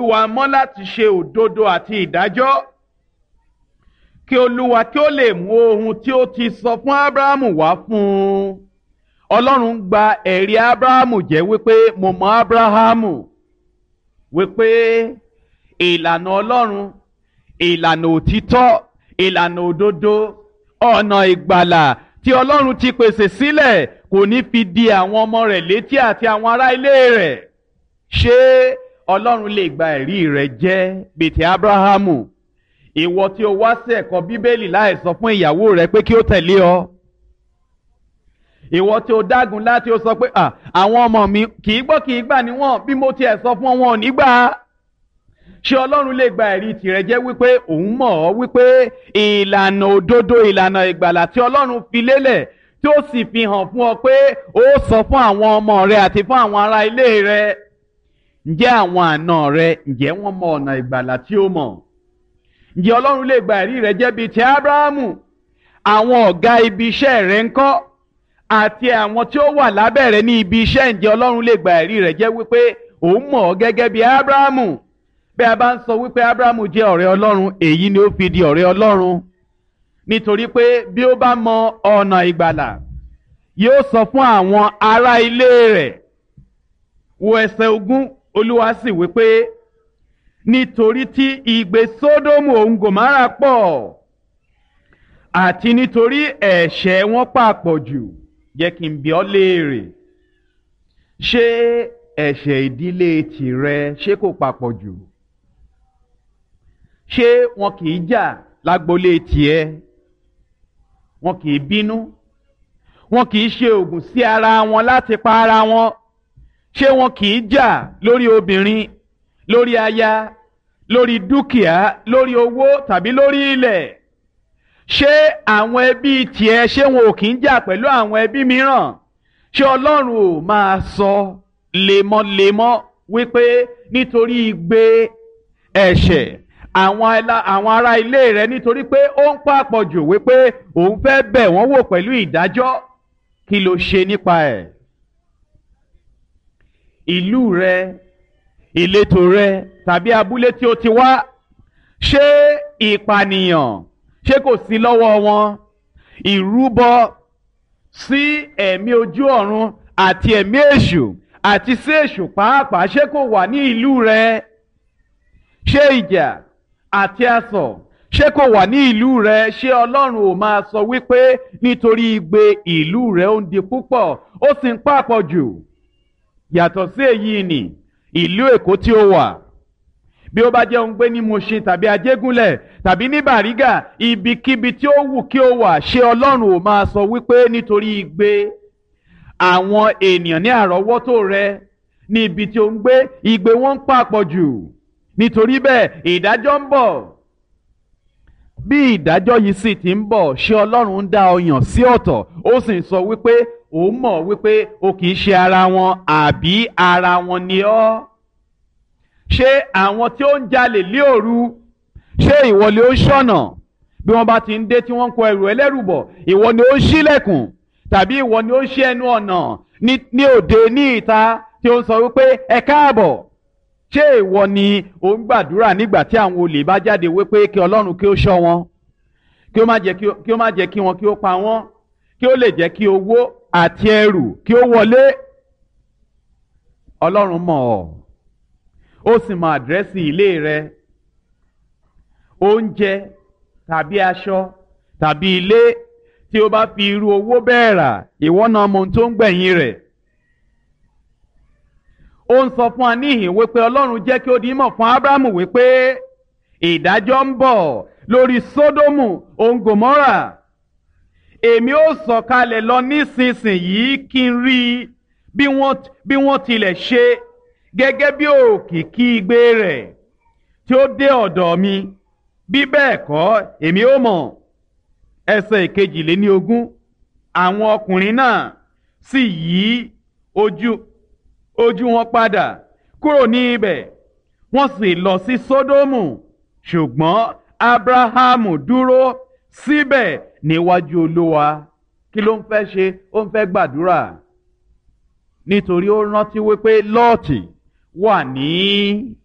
olúwa mọ́ láti ṣe òdodo àti ìdájọ́ kí olúwa kí ó lè mú ohun tí ó ti sọ fún abrahamu wá fún un ọlọ́run gba ẹ̀rí abrahamu jẹ́ wípé mo mọ abrahamu wípé ìlànà ọlọ́run ìlànà òtítọ́ ìlànà òdodo ọ̀nà ìgbàlà tí ọlọ́run ti pèsè sílẹ̀ kò ní fi di àwọn ọmọ rẹ̀ létí àti àwọn ará ilé rẹ̀ ṣé ọlọ́run lè gba ẹ̀rí rẹ̀ jẹ́ bìtì abrahamu ìwọ tí o wá sí ẹ̀kọ́ bíbélì láì sọ fún ìyàwó rẹ pé kí ó tẹ̀lé ọ ìwọ tí o dágun láti o sọ pé àwọn ọmọ mi kì í gbọ́ kì í gbà níwọ̀n bí mo tiẹ̀ sọ fún wọn ò ní gbà á ṣé ọlọ́run lè gba ẹ̀rí tirẹ̀ jẹ́ wípé òun mọ̀ ọ́ wípé ìlànà òdodo ìlànà ìgbàlà tí ọlọ́run fi lélẹ̀ tí ó sì fi hàn fún ọ pé ó sọ fún àwọn ọmọ rẹ àti fún àwọn ará ilé rẹ ǹjẹ́ àwọn àna rẹ ǹjẹ́ wọ́n mọ ọ̀nà ìgbàlà tí ó mọ̀ ǹjẹ́ ọlọ́run lè gba ẹ̀rí rẹ jẹ́ bíi ti abrahamu àwọn ọ̀gá ibi iṣẹ́ rẹ ń kọ́ àti àwọn tí ó wà lábẹ́ rẹ ní ibi iṣẹ́ ǹjẹ́ ọlọ́run lè gba ẹ̀rí rẹ jẹ́ wípé òun mọ̀ ọ́ gẹ́gẹ́ bíi abrahamu bí a bá ń sọ wípé abrahamu jẹ́ ọ̀rẹ́ ọlọ́run èyí ni ó fi di ọ̀rẹ́ ọlọ́run nítorí pé bí ó bá mọ ọ̀nà ìgbàlà yóò sọ fún àwọn ará ilé rẹ̀ wo ẹsẹ̀ ogún olúwa sì wípé nítorí tí ìgbé sódómù òun gòmárà pọ̀ àti nítorí ẹ̀ṣẹ̀ wọn pàpọ̀ jù jẹ́ kí n bi ọ́ léèrè ṣé ẹ̀ṣẹ̀ ìdílé tìrẹ ṣé kò papọ̀ jù ṣé wọn kì í jà lágbolé tiẹ̀ wọn kì í bínú wọn kì í ṣe oògùn sí ara wọn láti pa ara wọn ṣé wọn kì í jà lórí obìnrin lórí aya lórí dúkìá lórí owó tàbí lórí ilẹ̀ ṣé àwọn ẹbí tiẹ̀ ṣé wọn ò kì í jà pẹ̀lú àwọn ẹbí mìíràn ṣé ọlọ́run ò máa sọ lemọ́lemọ́ wípé nítorí igbe ẹ̀ṣẹ̀ àwọn ará ilé rẹ nítorí pé ó ń pàpọ̀ jù wípé òun fẹ́ bẹ̀ wọ́n wò pẹ̀lú ìdájọ́ kí ló ṣe nípa ẹ̀ ìlú rẹ ìletò rẹ tàbí abúlé tí o ti wá ṣé ìpànìyàn ṣé kò sí lọ́wọ́ wọn ìrúbọ sí ẹ̀mí ojú ọ̀run àti ẹ̀mí èṣù àti sí èṣù pàápàá ṣé kò wà ní ìlú rẹ ṣé ìjà àti asọ̀ ṣé kò wà ní ìlú rẹ ṣé ọlọ́run ò máa sọ wípé nítorí igbe ìlú rẹ ó ń di púpọ̀ ó sì ń pàpọ̀ jù yàtọ̀ sí èyí ni ìlú èkó tí ó wà bí ó bá jẹ́ òun gbé ní Mushin tàbí Ajégúnlẹ̀ tàbí ní Bàrígà ibikíbi tí ó wù kí ó wà ṣé Ọlọ́run ò máa sọ wípé nítorí igbe àwọn ènìyàn ní àrọ́wọ́tò rẹ ní ibi tí ó ń gbé igbe wọn ń pàpọ̀ jù nítorí bẹ́ẹ̀ ìdájọ́ ń bọ̀ bí ìdájọ́ yìí sì ti ń bọ̀ ṣé Ọlọ́run ń dá ọyàn sí ọ̀tọ̀ ó sì ń sọ wípé òun mọ̀ wípé o kì í ṣe ara wọn àbí ara wọn ni ọ́ ṣé àwọn tí ó ń jalè lé òru ṣé ìwọ ni ó ń ṣọ̀nà bí wọ́n bá ti ń dé tí wọ́n ń kó ẹrù ẹlẹ́rù bọ̀ ìwọ ni ó ń ṣílẹ̀kùn tàbí ìwọ ni ó ń ṣí ẹnu ọ̀nà ní òde ní ìta tí ó ń sọ wípé ẹ káàbọ̀ ṣé ìwọ ni ó ń gbàdúrà nígbà tí àwọn olè bá jáde wípé kí Ọlọ́run kí ó ṣọ́ wọn kí ó má jẹ́ kí wọn kí ó pa wọ́n kí ó lè jẹ́ kí owó àti ẹrù kí ó wọlé Ọlọ́run mọ̀ ọ́ ó sì mọ àdírẹ́sì ilé rẹ oúnjẹ tàbí aṣọ tàbí ilé tí o bá fi irú owó bẹ́ẹ̀ rà ìwọ náà mọ ohun tó ń gbẹ̀yìn rẹ̀ ó ń sọ fún wa níhìn wípé Ọlọ́run jẹ́ kí ó di mọ̀ fún Ábúráhámù wípé ìdájọ́ ń bọ̀ lórí Sódómù òun Gòmórà èmi ó sọ̀kalẹ̀ lọ nísinsìnyí kí n rí bí wọ́n tilẹ̀ ṣe gẹ́gẹ́ bí òkìkí igbe rẹ̀ tí ó dé ọ̀dọ̀ mi bí bẹ́ẹ̀ kọ́ èmi ó mọ̀ ẹsẹ̀ ìkejìléní ogún àwọn ọkùnrin náà sì yí ojú ojú wọn padà kúrò ní ibẹ̀ wọ́n sì lọ sí Sódómù ṣùgbọ́n Ábúráhámù dúró síbẹ̀ níwájú Olúwa kí ló ń fẹ́ ṣe ó ń fẹ́ gbàdúrà nítorí ó rántí wípé Lọ́ọ̀tì wà ní